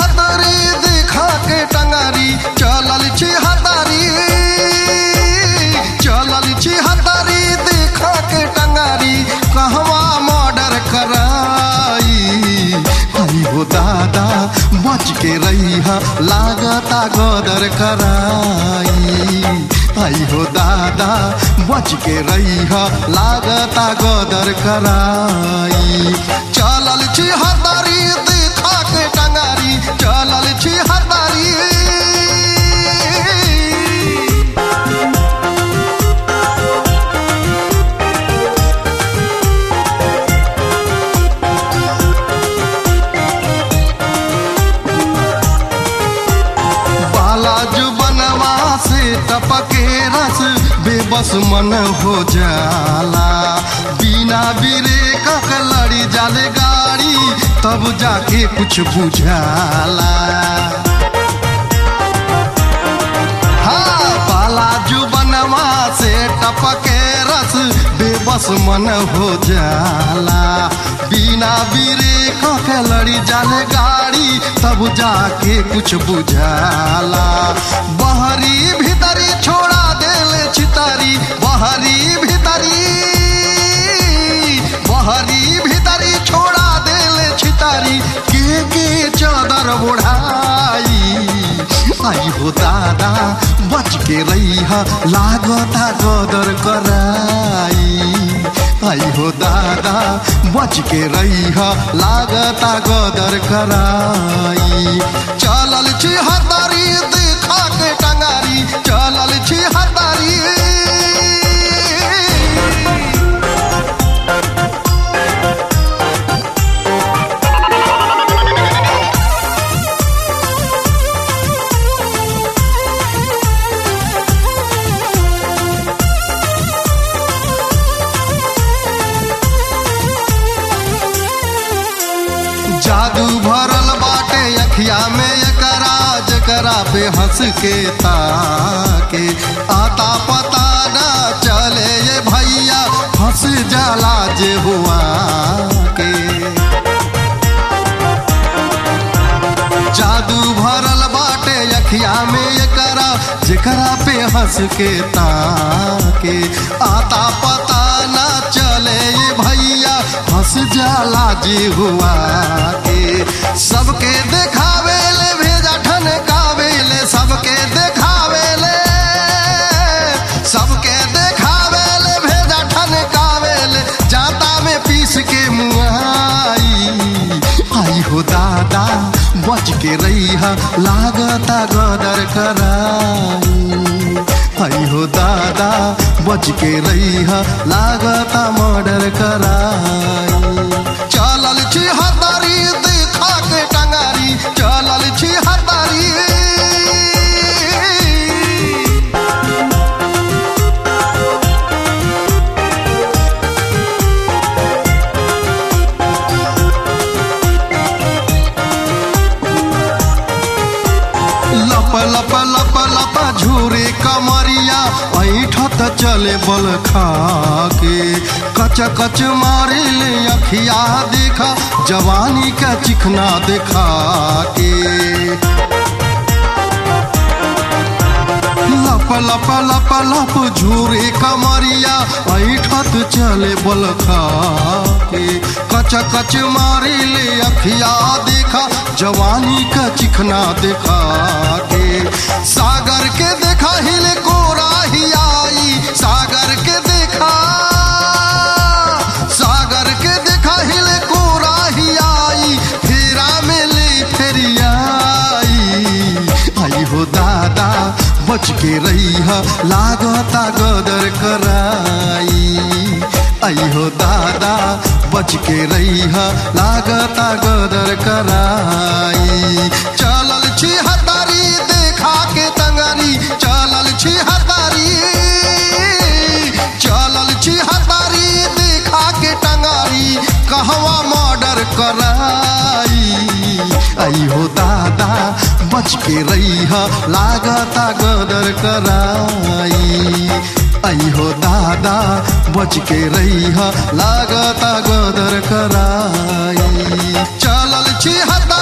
हतारी देखा के टंगारी चलल छी हतारी चलल छी हतारी देखा के टंगारी कहवा मर्डर कराई हरी हो दादा बच के रही लागता गदर कराई आई हो दादा बच के रही लागता गदर कराई चलल छी हतारी देखा के टंगारी चलल छी हतारी बालाजू बनवा से टपके रस बेबस मन हो जाला बिना बिरे कक लड़ी जाले गाड़ी तब जाके कुछ बुझाला हाँ बालाजू बनवा से टपके रस बेबस मन हो जाला बिना बिरे कके लड़ी जाले गाड़ी तब जाके कुछ बुझाला बहरी भीतरी छोड़ा देले छितारी बहरी भीतरी बहरी भीतरी छोड़ा देले छितारी के के चादर ओढ़ाई आई हो दादा बच के रही लागता गदर कराई आई हो दादा बच के रही लागता गदर कराई चलल छी हतारी देखा के टंगारी चलल छी हतारी जादू भरल बाटे अखिया में एकरा जकरा पे हंस के ताके आता पता ना चले ये भैया फंस जाला जे हुआ के जादू भरल बाटे अखिया में एकरा जेकरा पे हंस के ताके आता पता ना चले ये भैया हंस जाला जी हुआ के सबके देखावे ले भेजा ठनकावे ले सबके देखावे ले सबके देखावे ले भेजा ठनकावे ले जाता में पीस के मुआई आई हो दादा बच के रही लागता गदर कराई आई हो दादा बच के रही लागता मर्डर कराई चलल छी हतारी देखा के टंगारी चलल छी हतारी लप लप लप लप झूरे कमरिया ऐठत चले बल खाके कच कच मारे ले अखिया देखा जवानी का चिखना देखा के लप लप लप लप झूरे कमरिया ऐठत चले बल खाके कच कच मारे ले अखिया देखा जवानी का चिखना देखा के सागर के देखा हिले कोरा ही आई सागर के देखा सागर के देखा हिले कोरा ही आई फेरा में ले फेरियाई आई हो दादा बच के रही लागता गदर कराई आई हो दादा बच के रही लागता गदर कराई चलल छी हतारी देखा के तंगारी चलल छी हतारी चलल छी हतारी देखा के टंगारी कहवा मर्डर कराई आई हो दादा बच के रही लागता गदर कराई आई हो दादा बच के रही लागता गदर कराई चलल छी हता